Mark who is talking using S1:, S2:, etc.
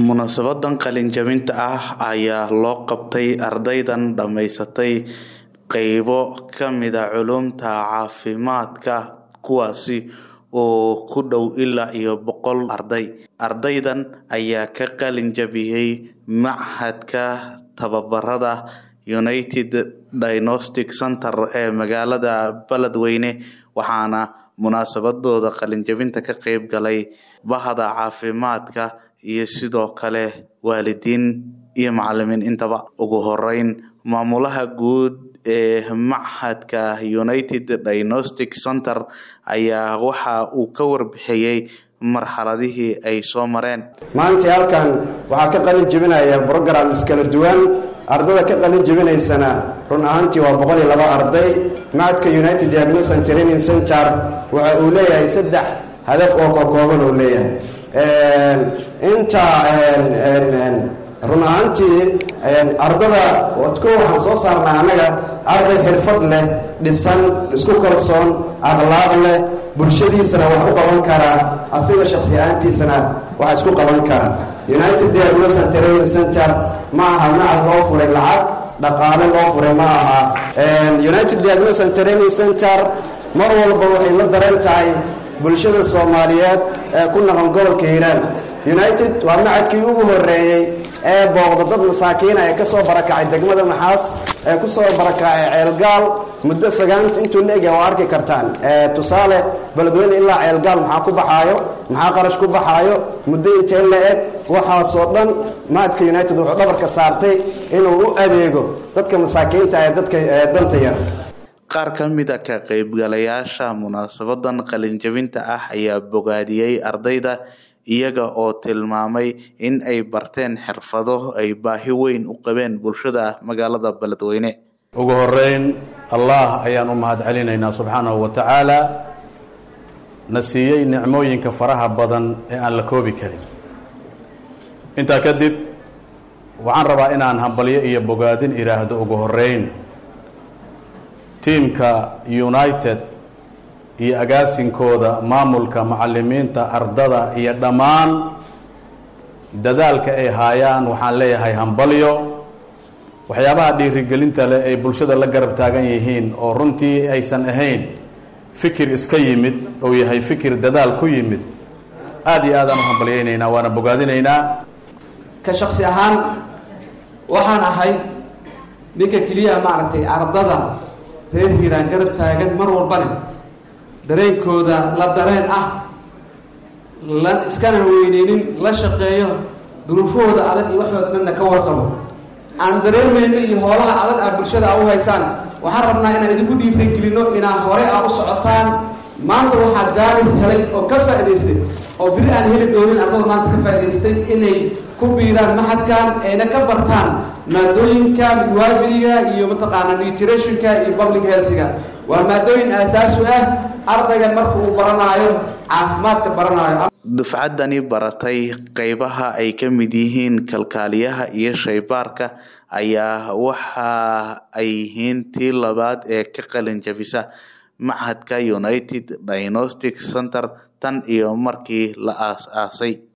S1: Munaasabadan qalin-jabinta ah ayaa loo qabtay ardaydan dhamaysatay qaybo ka mid ah culuumta caafimaadka kuwaasi oo ku dhow ilaa iyo boqol arday. Ardaydan ayaa ka qalin jabiyay Machadka Tababarada United Diagnostic Centre ee magaalada Beledweyne waxaana munaasabadooda qalin-jabinta ka qayb galay Bahda Caafimaadka iyo sidoo kale waalidiin iyo macalimiin intaba. Ugu horeyn maamulaha guud ee Machadka United Diagnostic Centre ayaa waxa uu ka warbixiyay marxaladihii ay soo mareen.
S2: maanta halkan waxaa ka qalin jebinaya programs kala duwan ardada ka qalin jebinaysana run ahaantii waa boqol iyo laba arday macadka united diagnosis and training center waxa uu leeyahay saddex hadaf oo kakooban uu leeyahay inta run ahaantii ardada ko waxaan soo saarnaa annaga arday xirfad leh dhisan isku kalsoon akhlaaq leh bulshadiisana wax u qaban karaa asiga shaksi ahaantiisana wax isku qaban kara united diagnosis and training center ma aha macad loo furay lacag dhaqaale loo furay ma aha united diagnosis and training center mar walba waxay la daran tahay bulshada soomaaliyeed ee ku naqan gobolka hiiraan united waa macadkii ugu horeeyey ee booqda dad masaakiina ee kasoo barakacay degmada maxaas ee kusoo barakacay ceelgaal muddo fogaanta intuu la egya waa arki kartaan tusaale beledweyne ilaa ceelgaal maxaa ku baxaayo maxaa qarash ku baxaayo muddo intee la eg waxaasoo dhan macadka united wuxuu dhabarka saartay inuu u adeego dadka masaakiinta ee dadka danta yar
S1: qaar ka mid a ka qaybgalayaasha munaasabadan qalin-jabinta ah ayaa bogaadiyey ardayda iyaga oo tilmaamay in ay barteen xirfado ay baahi weyn u qabeen bulshada magaalada beledweyne
S3: ugu horeyn allah ayaan u mahad celinaynaa subxaanahu wa tacaala na siiyey nicmooyinka faraha badan ee aan la koobi karin intaa kadib waxaan rabaa inaan hambalyo iyo bogaadin idhaahdo ugu horeyn tiimka united iyo agaasinkooda maamulka macalimiinta ardada iyo dhammaan dadaalka ay haayaan waxaan leeyahay hambalyo waxyaabaha dhiirigelinta leh ay bulshada la garab taagan yihiin oo runtii aysan ahayn fikir iska yimid ou yahay fikir dadaal ku yimid aada iyo aadaan u hambalyaynaynaa waana bogaadinaynaa
S4: ka shaksi ahaan waxaan ahay ninka keliya maaragtay ardada reer hiiraan garab taagan mar walbane dareenkooda la dareen ah la iskana weyneynin la shaqeeyo duruufahooda adag iyo waxooda dhanna ka warqabo aan dareemayno iyo hoolaha adag ah bulshada a u haysaan waxaan rabnaa inaan idinku dhiirigelino inaa hore a u socotaan maanta waxaa jaalis helay oo ka faa'idaystay oo biri aan heli doonin ardada maanta ka faa'idaystay inay ku biiraan maxadkan ayna ka bartaan maadooyinka midwaabiliga iyo mataqaanaa nutritionka iyo public healthga waa maadooyin aasaasu ah ardayga marka uu baranaayo caafimaadka baranaayo
S1: dufcaddani baratay qaybaha ay ka mid yihiin kalkaaliyaha iyo shaybaarka ayaa waxa ay yihiin tii labaad ee ka qalin jabisa Machadka United Diagnostic Centre tan iyo markii la aas-aasay